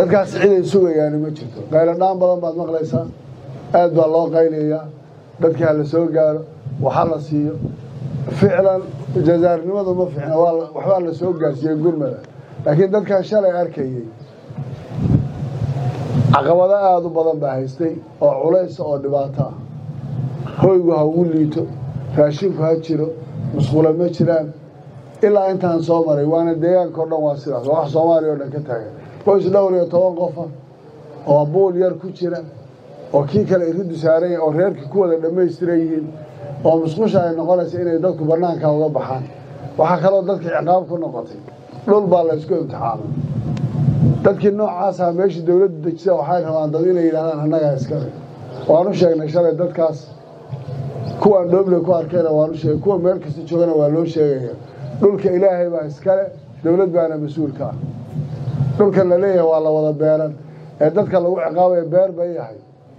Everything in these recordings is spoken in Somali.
dadkaas ciday sugayaani ma jirto qayladhaan badan baad maqlaysaa aad baa loo qaylayaa dadkii ha la soo gaaro waxa la siiyo ficlan jazaarnimadu ma fiicna waxbaa la soo gaarsiiyey gurmada laakiin dadkan shalay arkayey caqabado aada u badan baa haystay oo culaysa oo dhibaato ah hoygu ha ugu liito raashinku ha jiro musqulo ma jiraan ilaa intaan soo maray waana deegaanka o dhan waa sidaas waa wax soomaaliya o dhan ka taagan qoys dhowr iyo toban qofa oo buul yar ku jira oo kii kale iridu saaran yahay oo reerkii ku wada dhammaystiran yihiin oo musqusha ay noqonaysa inay dadku bannaanka uga baxaan waxaa kaloo dadka ciqaab ku noqotay dhul baa la ysku imtixaamay dadkii noocaasa meeshii dowladdu dejisa waxay rabaan dad inay yidhahdaan annagaa iskale waanu sheegnay shalay dadkaas kuwaan dhooble ku arkayna waanu sheegay kuwa meel kasta joogana waa loo sheegaya dhulka ilaahay baa iskale dowlad baana mas-uulka ah dhulkan la leeyahay waa la wada beeran ee dadka lagu ciqaabaya beer bay yahay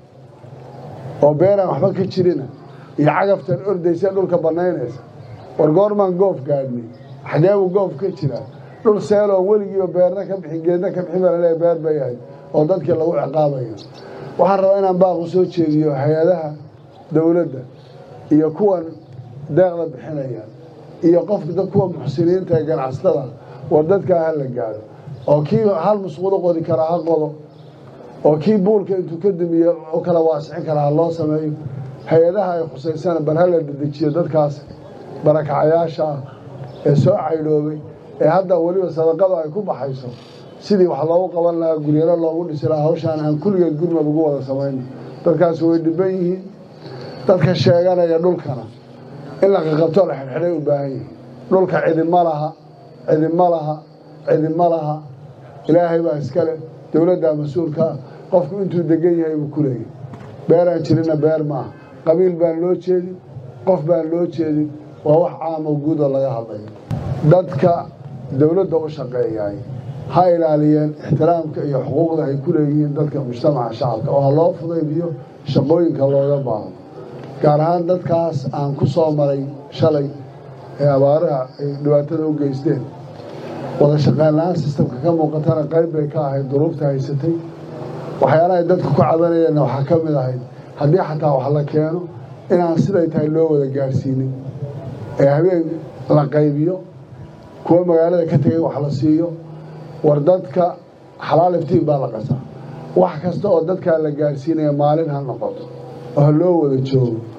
oo beeraan waxba ka jirina iyo cagaftan ordaysa dhulka bannaynaysa war goormaan goof gaadhnay xageebuu goof ka jiraa dhul seeloon weligiiba beerna ka bixin geedna ka bixin baa laleeyahay beer bay yahay oo dadkii lagu ciqaabayo waxaan rabaa inaan baaqu soo jeediyo hay-adaha dowladda iyo kuwan deeqda bixinaya iyo qofka kuwa muxsiniinta ee ganacsatada war dadkaa ha la gaadho oo kii hal musqulo qodi karaa ha qodo oo kii buulka intuu ka dumiye u kala waasicin karaa ha loo sameeyo hay-adaha ay khusaysana bal ha la dedejiyo dadkaas barakacayaasha ah ee soo caydhoobay ee hadda weliba sadaqadu ay ku baxayso sidii wax loogu qaban lahaa guryaro loogu dhisi lahaa hawshaan aan kulligeed gurmad ugu wada samayno dadkaas way dhiban yihiin dadka sheeganaya dhulkana in la qaqabto la xidhxidhay u baahan yihiin dhulka cidima laha cidima laha cidima laha ilaahay baa iskale dowladdaa mas-uulkaa qofku intuu degan yahay buu ku leeyahy beeraan jirina beer maaha qabiil baan loo jeedin qof baan loo jeedin waa wax caamo guudoo laga hadlayo dadka dowladda u shaqeeyaay ha ilaaliyeen ixtiraamka iyo xuquuqda ay ku leeyihiin dadka mujtamaca shacabka oo ha loo fudaydiyo shaqooyinka looga baahdo gaar ahaan dadkaas aan ku soo maray shalay ee abaaraha ay dhibaatada u geysteen wada shaqeyn la-aan sistamka ka muuqatana qayb bay ka ahayd duruufta haysatay waxyaalahay dadku ku cabanayeenna waxaa ka mid ahayd haddii xataa wax la keeno inaan siday tahay loo wada gaadhsiinin ee habeen la qaybiyo kuwa magaalada ka tegay wax la siiyo war dadka xalaal iftiin baa la qasaa wax kasta oo dadkaa la gaadhsiinaya maalin ha noqoto oo ha loo wada joogo